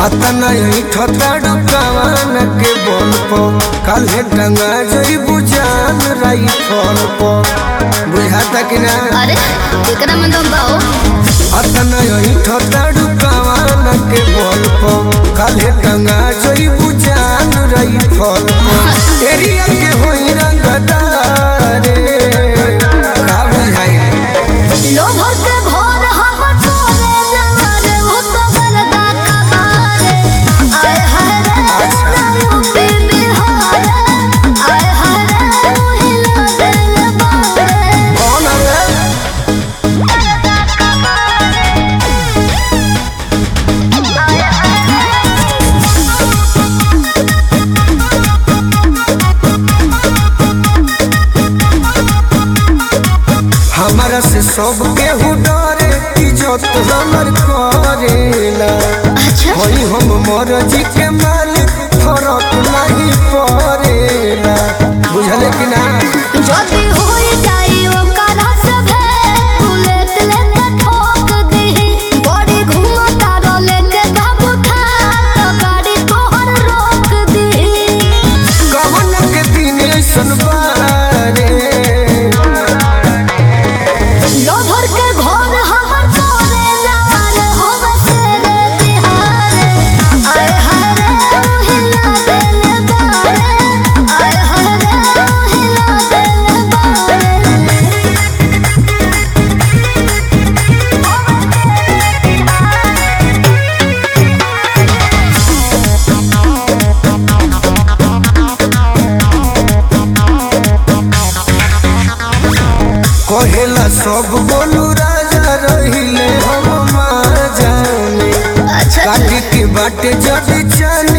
अतना ठताड़ू कवान के बोल पो काल्हे टंगा जई बुझान राई फल पो बुझाता कि ना अरे एकरा में दम बाओ अतना ठताड़ू कवान के बोल पो काल्हे टंगा जई बुझान राई फल पो एरिया के होई रंगदारे का बुझाई लोभर के भोर हम तोरे नगर हो तो बरदा कबारे आय हाय रे नायु पे बिहार आय हाय रे हिला दिल बारे कौन है हमारा से सब केहू डरे इज्जत हमर करेला अच्छा होई हम मरजी के मालिक फरक नहीं पड़ेला बुझले कि ना जदी होई जाई ओकरा सभे बुलेट लेके ठोक दीही बड़ी घूमता रोले के बाबू था तो गाड़ी तोहर रोक दीही कवन के दिन ऐसन बारे लोभर के घर हमर तोरे लाल होवे तेरे तिहारे आय हाय रे हिला दिल बारे आय हाय रे हिला दिल बारे कहेला सब बोलू राजा रहिले हम मार जाने अच्छा काटी के बाटे जब चन